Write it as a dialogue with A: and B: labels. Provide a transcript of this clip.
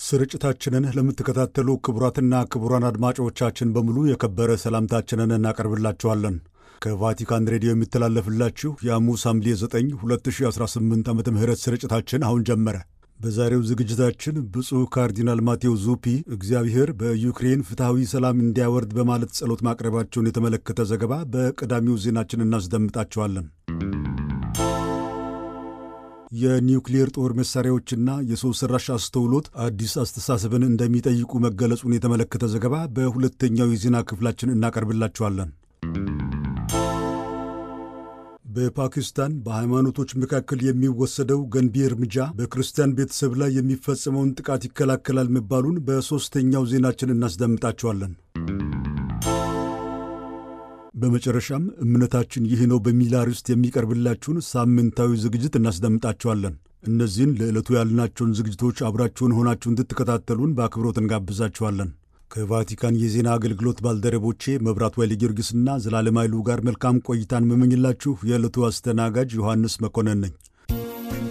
A: ስርጭታችንን ለምትከታተሉ ክቡራትና ክቡራን አድማጮቻችን በሙሉ የከበረ ሰላምታችንን እናቀርብላችኋለን። ከቫቲካን ሬዲዮ የሚተላለፍላችሁ የሐሙስ ሐምሌ 9 2018 ዓ ም ስርጭታችን አሁን ጀመረ። በዛሬው ዝግጅታችን ብፁዕ ካርዲናል ማቴዎ ዙፒ እግዚአብሔር በዩክሬን ፍትሐዊ ሰላም እንዲያወርድ በማለት ጸሎት ማቅረባቸውን የተመለከተ ዘገባ በቀዳሚው ዜናችን እናስደምጣቸዋለን። የኒውክሌር ጦር መሳሪያዎችና የሰው ሠራሽ አስተውሎት አዲስ አስተሳሰብን እንደሚጠይቁ መገለጹን የተመለከተ ዘገባ በሁለተኛው የዜና ክፍላችን እናቀርብላችኋለን። በፓኪስታን በሃይማኖቶች መካከል የሚወሰደው ገንቢ እርምጃ በክርስቲያን ቤተሰብ ላይ የሚፈጸመውን ጥቃት ይከላከላል መባሉን በሦስተኛው ዜናችን እናስደምጣቸዋለን። በመጨረሻም እምነታችን ይህ ነው በሚል አርዕስት የሚቀርብላችሁን ሳምንታዊ ዝግጅት እናስደምጣችኋለን። እነዚህን ለዕለቱ ያልናቸውን ዝግጅቶች አብራችሁን ሆናችሁ እንድትከታተሉን በአክብሮት እንጋብዛችኋለን። ከቫቲካን የዜና አገልግሎት ባልደረቦቼ መብራት ኃይለ ጊዮርጊስና ዘላለም ኃይሉ ጋር መልካም ቆይታን መመኝላችሁ የዕለቱ አስተናጋጅ ዮሐንስ መኮንን ነኝ።